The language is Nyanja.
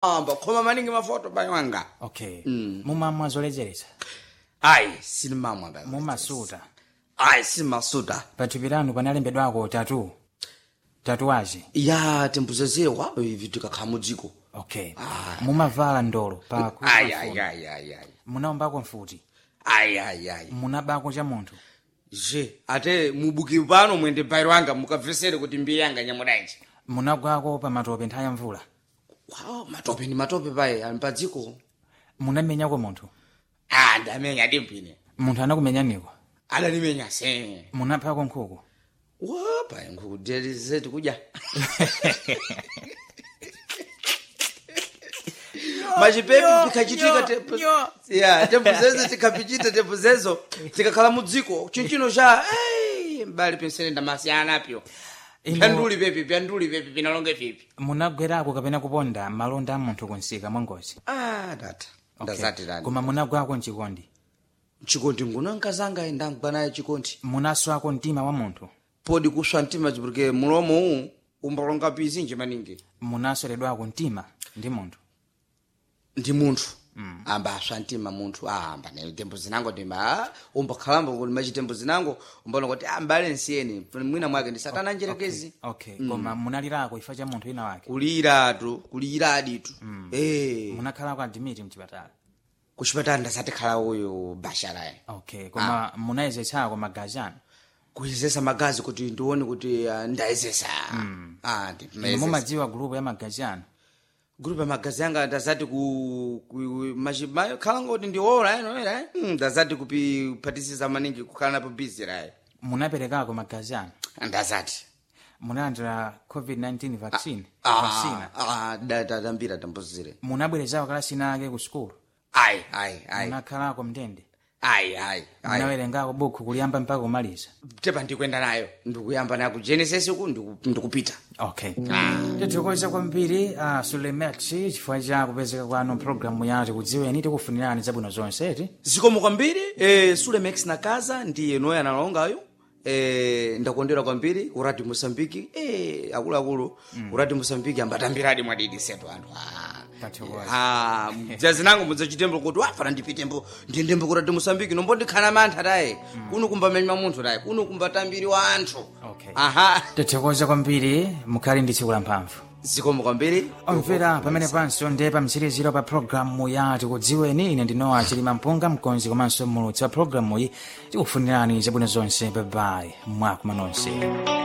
amba khoma maningi mafoto bayi wanga okay mumamwa zoledzeretsa ayi sinimamwa bayi mumasuta ayi simasuta pathupi lanu panalembedwako tatu tatuwaji ya tembuzezewa ivi tikakhala mudziko okay mumavala ndolo pa ayi ayi ayi ayi ayi munaombako mfuti ayi ayi ayi munabako cha munthu je ate mubuki pano mwende bayi wanga mukabvesere kuti mbiya yanga nyamudanji munagwako pa matope nthawi ya mvula wow matope ni matope bayi ali padziko munamenyako munthu ah ndamenya dimpine munthu anakumenyaniko adanimenya se munaphako nkhuku wapa nkhuku zetu kudya machipepi pikachitika tepu ya tepu zezo tikapichita tepu zezo tikakhala mudziko chinchino cha "Ei, mbali pensene ndamasiyana pyo Ino- pyanduli pepi pyanduli pepi pinalonge pipi munagwerako kapena kuponda malonda a munthu kunsika mwangozi ah data Okay. ndazati tani koma munagwako mchikondi chikondi nguno nkazanga ndangwa naye chikondi munaswako mtima wa munthu podi kuswa mtima chipurike mulomo uwu umbalonga pizinji maningi munasweredwako mtima ndi munthu ndi munthu amba aswa mtima munthu ahamba nayo tembo zinango ndima umbakhalamba kuti machitembo zinango umbaona kuti ah mbale nsiyeni mwina mwake ndi satana njerekezi okay koma munalirako ifa cha munthu wina wake kuliratu kuliraditu eh munakhalako adimiti mchipatala kuchipatala ndasatikhala uyu basharaye okay koma munayezetsako magazi anu kuyezesa magazi kuti ndione kuti ah, ndayezesa ah ndi inu mumadziwa gulupu ya magazi anu grupu ya magazi anga ndazati ku, ku machi- ma- khala ngoti ndiwola eno era eh? Mm, ndazati kuphatisiza maningi kukhala napo busy raye munaperekako magazi anu ndazati munalandira covid-19 vaccine vaccina Ah, da- da- dambira tambuzire munabwerezako kalasina ake ku sukulu ayi ayi ayi munakhalako mndende ayi ayi ayi munawerengako buku kuliyamba mpaka kumaliza tepa ndikwenda nayo ndikuyamba nayo ku genesis uku ndiku- ndikupita okay tithokoza kwambiri uh, sulemex chifukwa cha kupezeka kwanu programu yati kudziweni tikufunirani zabwino zonse ti zikomo kwambiri eh, sulemex nakaza ndiye noye analongayo eh, ndakondera kwambiri uradi mosambiki eh, akuluakulu uradi mosambiki ambatambiradi mwadidi setu anthu ah. Tathokoza. Ah, mdzazinango mudzachitembo kuti wafana ndipitembo ndiyendembo kuradi mosambiki nombo ndikhana mantha taye kuno kumbamenywa munthu taye kuno kumbatambiri wa anthu Okay. aha tithokoza kwambiri mukhale ndi tsiku la mphamvu zikomo kwambiri omvera pamene panso ndiye pamtsiriziro pa programu yati kudziweni ine ndinowa chilima mpunga mkonzi komanso mulutsi wa programu iyi tikufunirani zabwino zonse babayi mwakuma nonse